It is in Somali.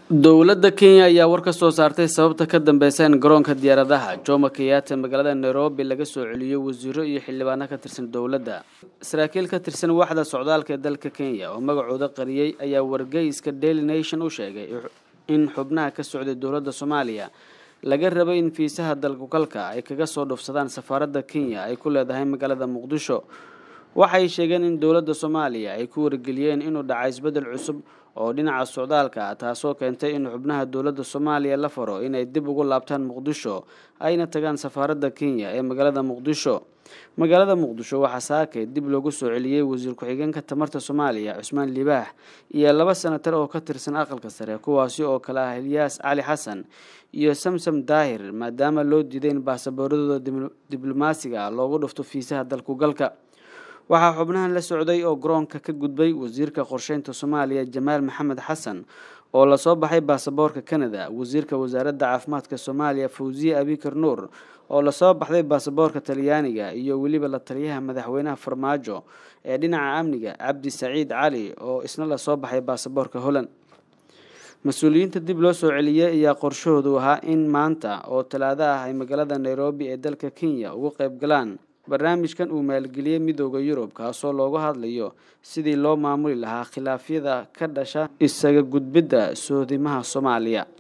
dowladda kenya ayaa war ka soo saartay sababta ka dambeysa in garoonka diyaaradaha jomo kenyatta magaalada nairobi laga soo celiyo wasiiro iyo xildhibaano ka tirsan dowladda saraakiil ka tirsan waaxda socdaalka ee dalka kenya oo magacooda qariyey ayaa wargeyska daily nation u sheegay in xubnaha ka socday dowladda soomaaliya laga rabay in fiisaha dalkugalka ay kaga soo dhufsadaan safaaradda kenya ay ku leedahay magaalada muqdisho waxay sheegeen in dowladda soomaaliya ay ku wargeliyeen inuu dhaca isbeddel cusub oo dhinaca socdaalka ah taasoo keentay in xubnaha dowladda soomaaliya la faro inay dib ugu laabtaan muqdisho ayna tagaan safaaradda kenya ee magaalada muqdisho magaalada muqdisho waxaa saakay dib loogu soo celiyey wasiir ku-xigeenka tamarta soomaaliya cusmaan libaax iyo laba senatar oo ka tirsan aqalka sare kuwaasi oo kale ah ilyaas cali xasan iyo samsam daahir maadaama loo diiday in baasabooradooda diblomaasiga ah loogu dhufto fiisaha dalkugalka waxaa xubnahan la socday oo garoonka ka gudbay wasiirka qorsheynta soomaaliya jamaal maxamed xasan oo lasoo baxay baasaboorka canada wasiirka wasaaradda caafimaadka soomaaliya fawziye abikar nuur oo lasoo baxday baasaboorka talyaaniga iyo weliba la taliyaha madaxweynaha farmaajo ee dhinaca amniga cabdi saciid cali oo isna lasoo baxay baasaboorka holland mas-uuliyiinta dib loo soo celiyey ayaa qorshahoodu ahaa in maanta oo talaado ah ay magaalada nairobi ee dalka kenya uga qayb galaan barnaamijkan uu maalgeliyey midooda yurub kaasoo looga hadlayo sidii loo maamuli lahaa khilaafyada ka dhasha isaga gudbidda soodimaha soomaaliya